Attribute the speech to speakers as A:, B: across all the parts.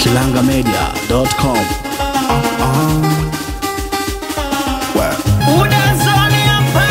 A: kilangamedia.com.
B: Unazoni hapa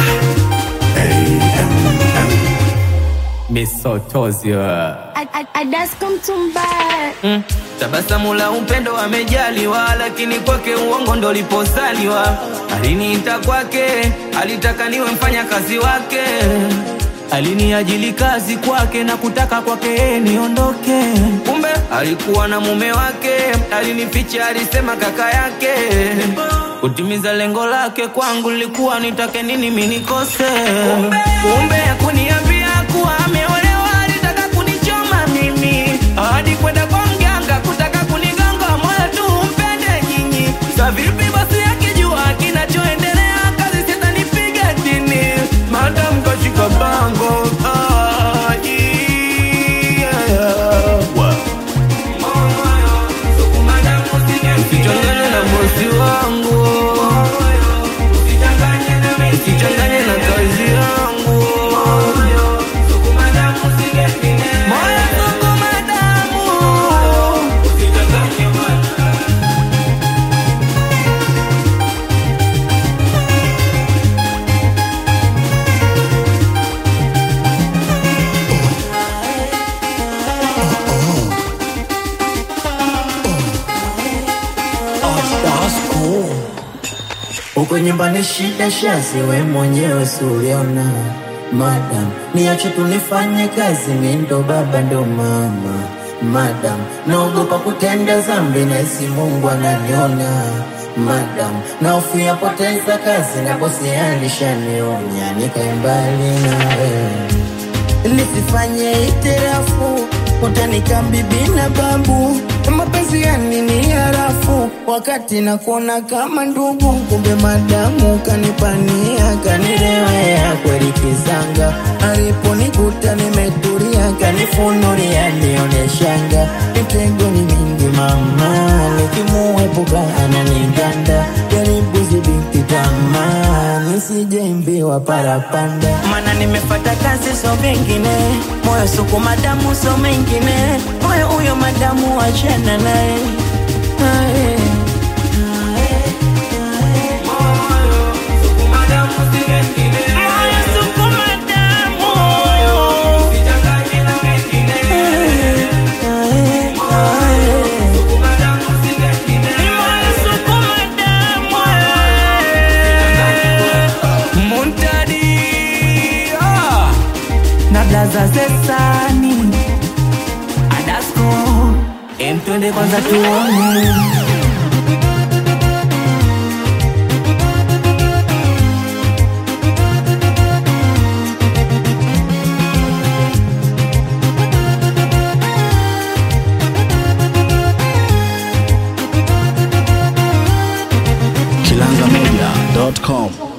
C: misotozio
D: Adasko mtumbaya
B: mm. Tabasamu la upendo amejaliwa, lakini kwake uongo ndo liposaliwa. Aliniita kwake, alitaka niwe mfanya kazi wake, aliniajili kazi kwake na kutaka kwake yeye niondoke. Kumbe alikuwa na mume wake, alinificha, alisema kaka yake. Kutimiza lengo lake kwangu lilikuwa nitake nini mimi nikose. Kumbe hakuniambia kuwa ameolewa, alitaka kunichoma mimi hadi kwenda kwa mganga kutaka kunigonga moyo tu mpende nyinyi. Sa vipi basi akijua kinachoendelea, kazi sitanipiga dini, madam kashika bango ah, yeah. Usichanganye na bosi wangu, usichanganye na kazi yangu. Moyo sukuma damu.
E: Uko nyumbani shida shazi, we mwenyewe suliona Madam, niache tunifanye kazi, mi ndo baba ndo mama Madam, naogopa kutenda zambi na isi Mungu ananiona Madam, naofia poteza kazi na bosi alishanionya nikae mbali nawe nisifanye itirafu utanika bibi na babu mapenzi ya nini harafu wakati nakuona kama ndugu kumbe madamu kanipania kanirewea kweli kizanga aliponikuta nimetulia kanifunulia nioneshanga mitego ni mingi mama nikimuepuka ananiganda jaribu zibiti tamaa nisijeimbiwa parapanda
B: Mana nimefata kazi so mengine, moyo suku madamu so mengine, moyo huyo madamu wachana naye Aye. Moyo suku madamu. Aye, aye. Moyo suku madamu. Muntadi ah. na blaza zesani Adasko emtwende kwanza tuone
A: kilangamedia.com.